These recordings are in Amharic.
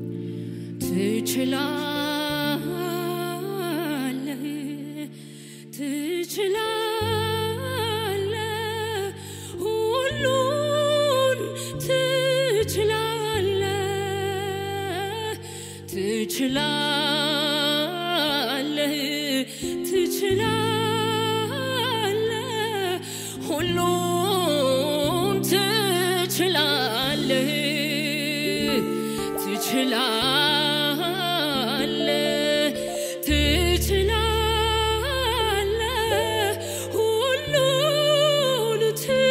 ትችላለህ ትችላለህ ሁሉን ትችላለህ ትችላለህ ትችላለህ ሁሉን ትችላለህ ትችላለህ ትችላለህ ሁሉን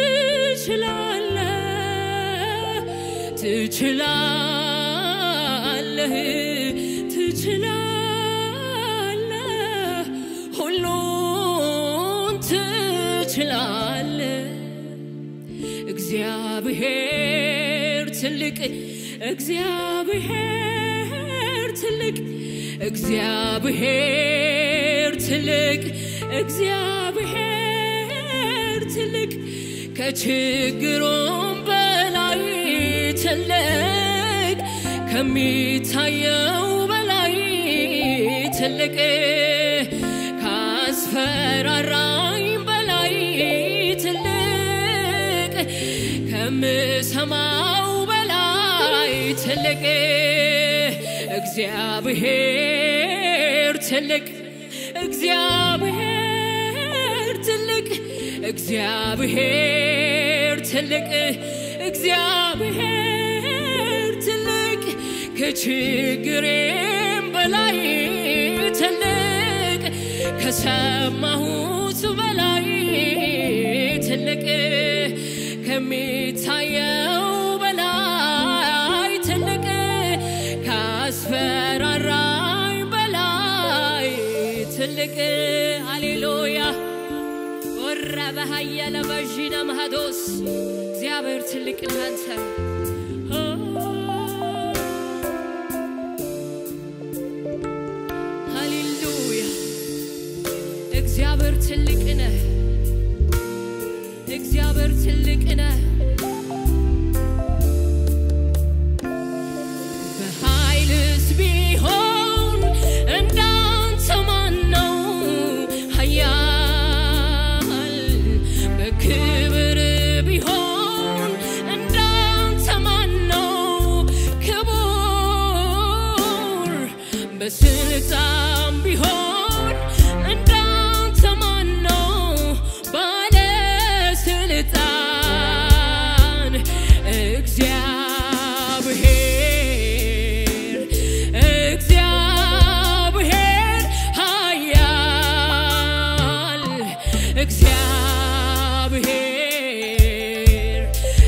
ትችላለህ ትችላለህ ትችላለህ ሁሉን ትችላለህ እግዚአብሔር ትልቅ እግዚአብሔር ትልቅ እግዚአብሔር ትልቅ እግዚአብሔር ትልቅ ከችግሩም በላይ ትልቅ ከሚታየው በላይ ትልቅ ካስፈራራኝ በላይ ትልቅ ከምሰማው በላይ ትልቅ እግዚአብሔር ትልቅ እግዚአብሔር ትልቅ እግዚአብሔር ትልቅ እግዚአብሔር ትልቅ ከችግሬም በላይ ትልቅ ከሰማሁት በላይ ትልቅ ከሚታየው በላይ ትልቅ ካስፈራራኝ በላይ ትልቅ ሃሌሉያ ወረ በሃየለ በዥነ ማህዶስ እግዚአብሔር ትልቅ እናንተ ሃሌሉያ እግዚአብሔር ትልቅ ነህ እግዚአብሔር ትልቅ ነህ በኃይልስ ቢሆን እንዳንተ ማን ነው ኃያል በክብር ቢሆን እንዳንተ ማን ነው ክቡር በስልጣን ቢሆን እንዳንተ ማን ነው ባለስልጣን እግዚአብሔር እግዚአብሔር ኃያል እግዚአብሔር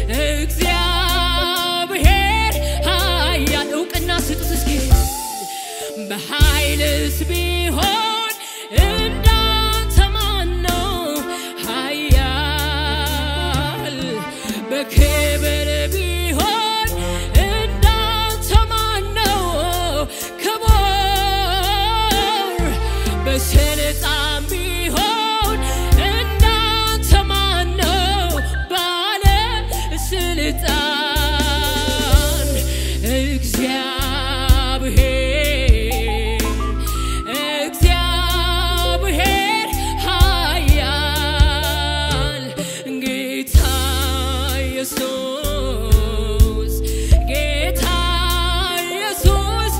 እግዚአብሔር ኃያል እውቅና ስጡት እስኪ በኃይልስ ቢሆን እንዳንተ ማን ነው ኃያል በክብር ቢሆን እንዳንተ ማን ነው ክቡር በስልጣን ቢሆን እንዳንተ ማን ነው ባለ ስልጣን እግዚአብሔር እግዚአብሔር ኃያል ጌታ ኢየሱስ ጌታ ኢየሱስ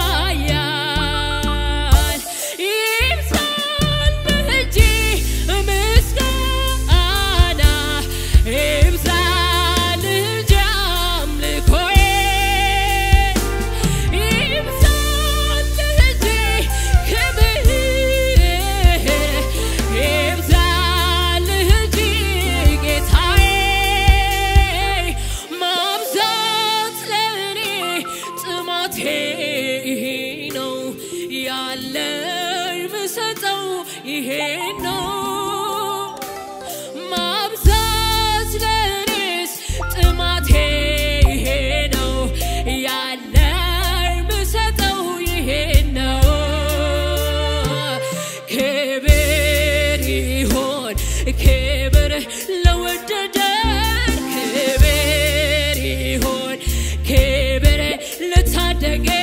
ኃያል ይብዛልህ እንጂ ምስጋና ይብዛልህ እንጂ አምልኮዬ ይብዛልህ እንጂ ክብር ይብዛልህ እንጂ ጌታዬ ማብዛት ለእኔ ጥማቴ ይሄ ነው ያለኝ ምሰጠው ይሄ ነው ማብዛት ለእኔስ ጥማቴ ይሄ ነው ያለኝ ምሰጠው ይሄ ነው ክብር ይሆን ክብር ለወደደን ክብር ይሆን ክብር ለታደገ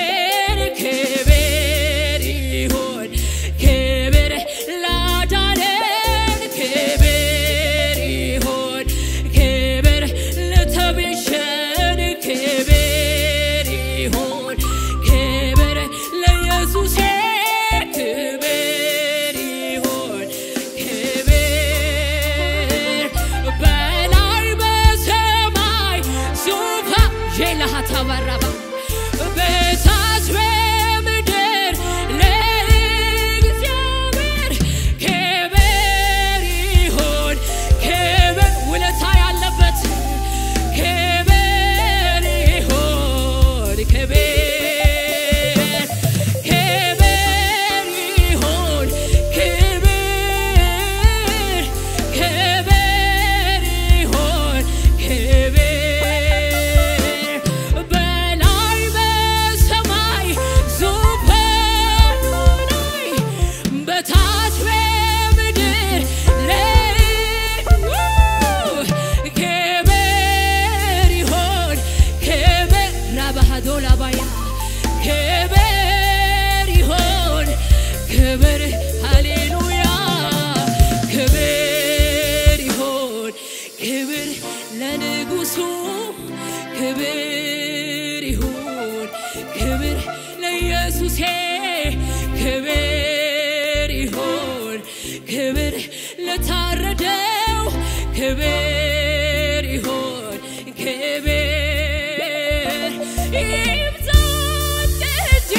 ካባራባ በታች በምድር ለእግዚአብሔር ክብር ይሁን ክብር ውለታ ያለበት ክብር ይሁን ክብር ክብር ይሁን ክብር ክብር ይሁን ክብር በላይ በሰማይ ዙፋኑ ላይ በታች በምድር ላይ ክብር ይሁን ክብር ራባሃዶ ላባያ ክብር ይሁን ክብር ሃሌሉያ ክብር ይሁን ክብር ለንጉሱ ክብር ይሁን ክብር ለኢየሱሴ ክብር ይሁን ክብር ለታረደው ክብር ይሁን ክብር ይብዛል እንጂ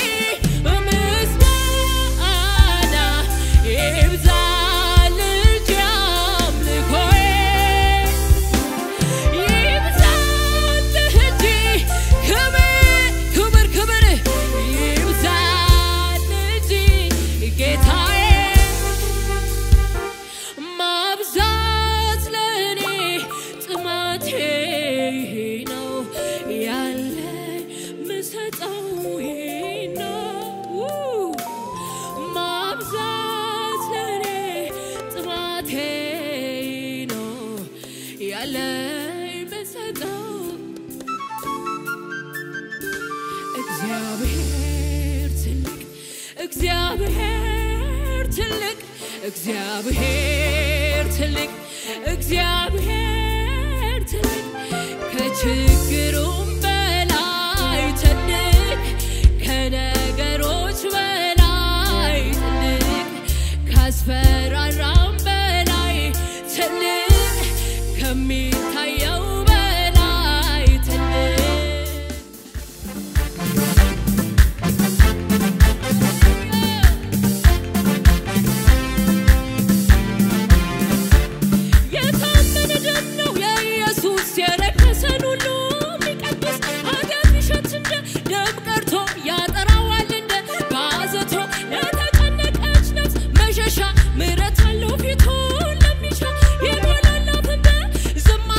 ምስጋና ይብዛል እንጂ አምልኮዬ ይብዛል እንጂ ክብር ክብር ክብር ይብዛል እንጂ ጌታዬ ማብዛት ለእኔ ጥማቴ ነው ያለኝ ምሰጠው ይሄ ነው ማብዛት ለእኔ ጥማቴ ነው ያለኝ ምሰጠው እግዚአብሔር ትልቅ እግዚአብሔር ትልቅ እግዚአብሔር ትልቅ እግዚአብሔር ትልቅ ከችግሩም በላይ ትልቅ ከነገሮች በላይ ትልቅ ካስፈራራም በላይ ትልቅ ከሚታየው በላይ ትልቅ የታመነ ደም ነው የኢየሱስ የረከሰን ሁሉ የሚቀድስ ኃጢአት ቢሸት እንደ ደም ቀርቶ ያጠራዋል እንደ ባዘቶ ለተጨነቀች ነፍስ መሸሻ ምሕረት አለው ፊቱን ለሚሻ ይሞላላት እንደ ዝማ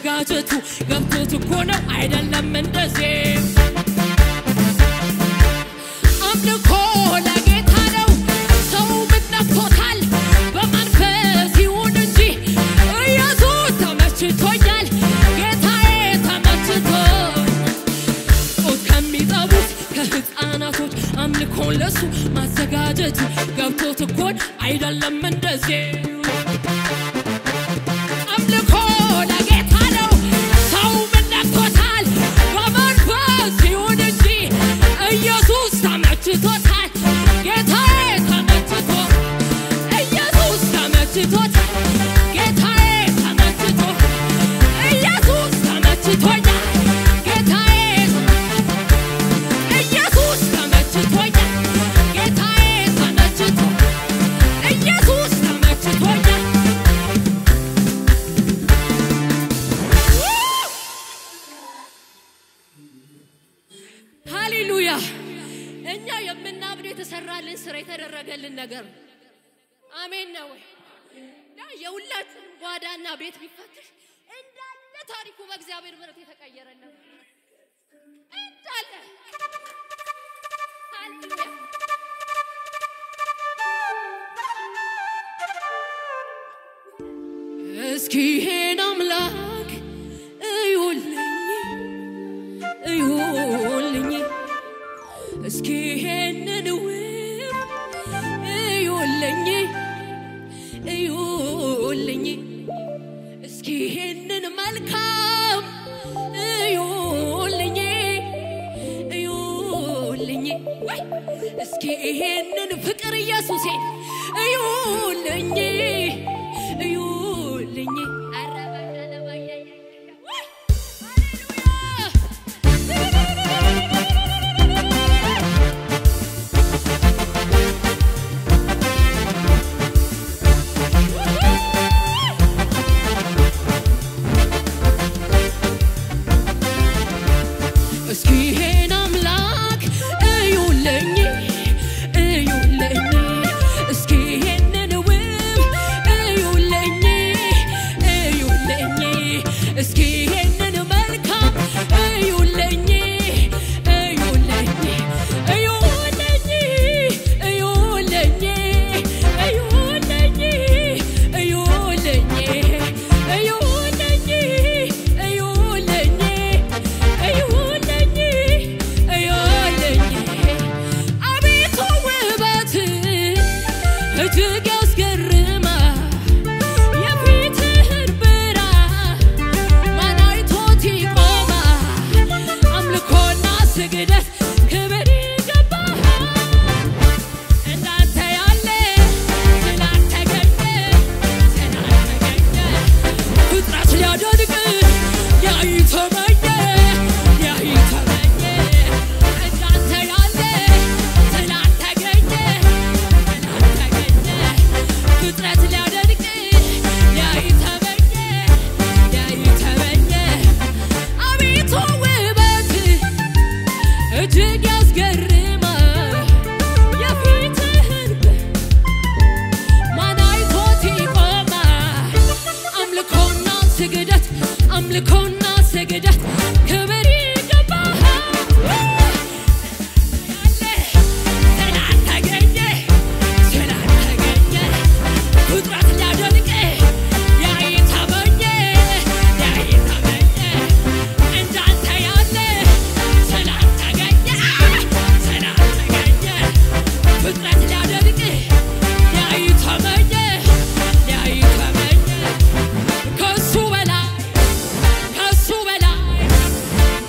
ማዘጋጀቱ ገብቶት እኮ ነው አይደለም እንደዚህ አምልኮ ለጌታ ነው። ሰው ምን ነክቶታል? በመንፈስ ይሁን እንጂ ኢየሱስ ተመችቶኛል፣ ጌታዬ ተመችቶኝ ጡት ከሚጠቡት ከሕፃናቶች አምልኮን ለሱ ማዘጋጀቱ ገብቶት እኮን አይደለም እንደዚህ አምልኮ ለጌታ ነው። ሰው ምን ነክቶታል? በመንፈስ ይሁን እንጂ ኢየሱስ ተመችቶታል፣ ጌታዬ ተመችቶ ኢየሱስ ተመችቶታል፣ ጌታዬ ተመችቶ ኢየሱስ ተመችቶኛል፣ ጌታዬ ኢየሱስ ተመችቶኛል፣ ጌታዬ ተመችቶ ኢየሱስ ተመችቶኛል። ሃሌሉያ! እኛ የምናምነው የተሰራልን ስራ የተደረገልን ነገር ነው። አሜን ነው ወይ? ያ የሁላችንም ጓዳና ቤት ቢፈትሽ እንዳለ ታሪኩ በእግዚአብሔር ምሕረት የተቀየረ ነው። እንዳለ ሃሌሉያ! እስኪ ይሄን አምላክ እዩልኝ እዩልኝ እስኪ ይሄንን ውብ እዩልኝ እዩልኝ እስኪ ይሄንን መልካም እዩልኝ እዩልኝ ወይ እስኪ ይሄንን ፍቅር ኢየሱሴ እዩልኝ እዩልኝ ኧረ በደለ በየየ ወይ ሃሌሉያ እስኪ ይሄን አምላክ እዩልኝ እዩልኝ እስኪ ይሄንን ውብ እዩልኝ እዩልኝ እስኪ ይሄንን መልካም እዩልኝ እዩልኝ እዩልኝ እዩልኝ እዩልኝ እዩልኝ እዩልኝ እዩልኝ እዩልኝ እዩልኝ አቤቱ ውበት እጅግ ያስገርማል የፊትህን ብርሃን ማን አይቶት ይቆማል አምልኮና ስግደት ክብር ይገባሃል እንዳንተ ያለ ስላልተገኘ ስላልተገኘ ፍጥረት ሊያደንቅ ያይተመኘ ያይተመኘ እንዳንተ ያለ ስላልተገኘ ስላልተገኘ ፍጥረት ሊያደንቅ ያይተመኘ ያይተመኘ አቤቱ ውበት እጅግ ያስገርማል የፊትህን ማን አይቶት ይቆማል? አምልኮና ስግደት አምልኮና ስግደት ክብር ይገባሃል። ስላልተገኘ ስላልተገኘ ፍጥረት ሊያደንቅ ያይተመኘ ያይተመኘ እንዳንተ ያለ ስላልተገኘ ስላልተገኘ ፍጥረት ሊያደንቅ ያይተመኘ ያይተመኘ ከሱ በላይ ከሱ በላይ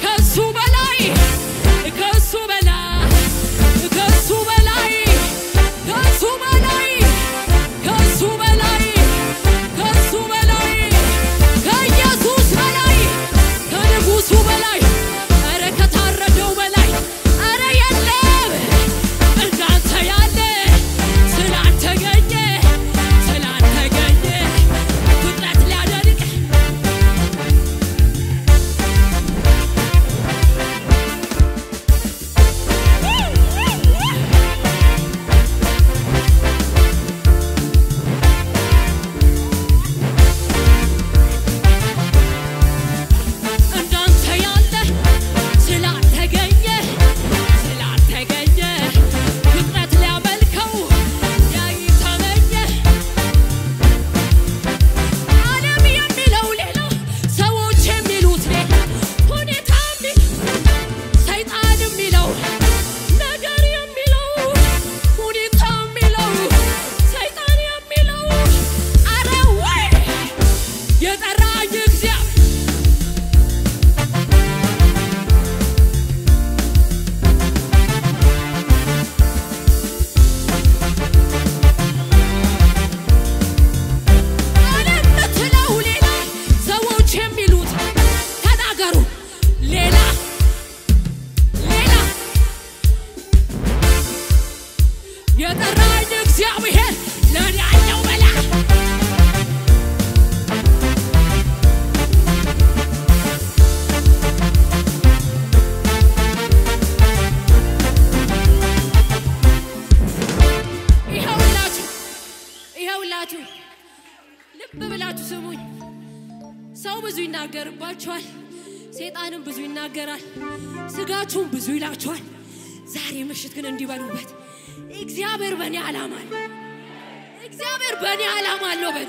ሰው ብዙ ይናገርባቸዋል፣ ሴጣንም ብዙ ይናገራል፣ ስጋችሁም ብዙ ይላቸዋል። ዛሬ ምሽት ግን እንዲበሉበት እግዚአብሔር በእኔ ዓላማ አለ። እግዚአብሔር በእኔ ዓላማ አለው በሉ።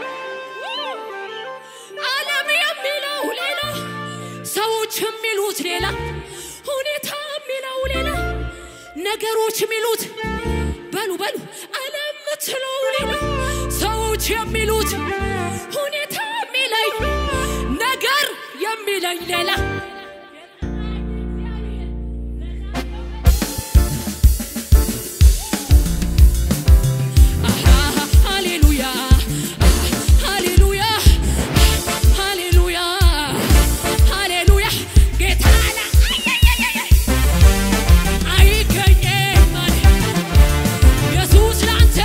ዓለም የሚለው ሌላ፣ ሰዎች የሚሉት ሌላ፣ ሁኔታ የሚለው ሌላ፣ ነገሮች የሚሉት በሉ በሉ ዓለም የምትለው ሌላ፣ ሰዎች የሚሉት ሁኔታ የሚለኝ ነገር የሚለኝ ሌላ ሃሌሉያ ሃሌሉያ ሃሌሉያ ሃሌሉያ ጌታ አለ አይገኝም አለ ኢየሱስ ላንተ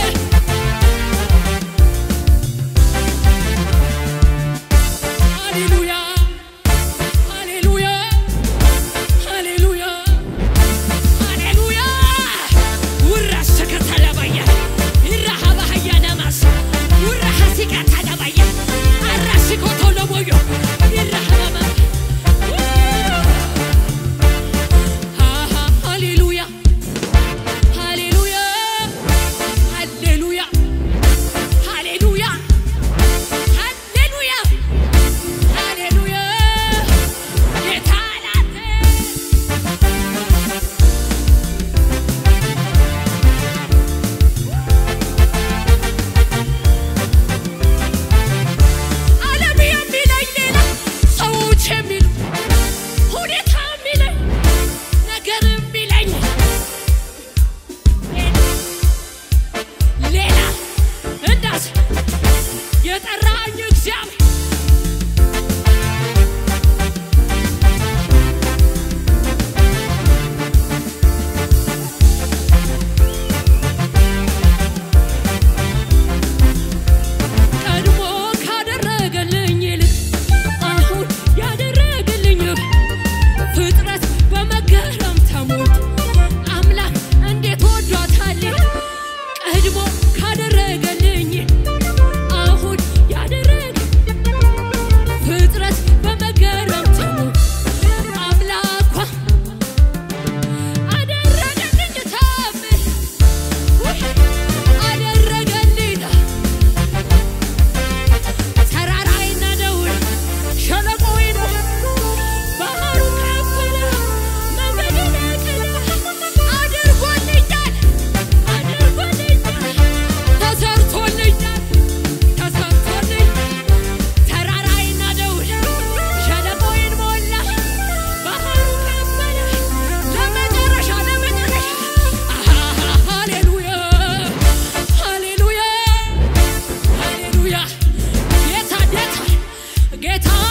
ሃሌሉያ ሃሌሉያ ሃሌሉያ ሃሌሉያ ውራስ ከተለበየ ይራሃባ ሀያናማስ ውራሃ ሲቃ ተለበየ አራሲ ኮቶለቦዮ ይራሃማ ሃሌሉያ ሃሌሉያ ሃሌሉያ ሃሌሉያ ሃሌሉያ ሃሌሉያ ጌታ ላንተ ዓለም የሚለኝ ሌላ፣ ሰዎች የሚሉ ሁኔታ የሚለኝ ነገር የሚለኝ ሌላ እንዳስ የጠራኝ እግዚአብሔር ቀድሞ ካደረገልኝ ይልቅ አሁን ያደረገልኝ ፍጥረት በመገረም ተሞልቶ አምላክ እንዴት ወዷታል። ቀድሞ ካደረገልኝ አሁን ያደረገ ፍጥረት በመገረም ተሞልቶ አምላኳ አደረገልኝ ታምር ውይ አደረገልኝ ተራራይና ደውል ሸለቆይን ባህሩ ከፈለ መንገድን ቀላ አድርጎልኛል አድርጎልኛል ተሰርቶልኛል ተሰርቶልኝ ተራራይና ደውል ሸለቆይን ሞላ ባህሩ ከፈለ ለመጨረሻ ለመጨረሻ ሃሌሉያ ሃሌሉያ ሃሌሉያ ጌታ ጌታ ጌታ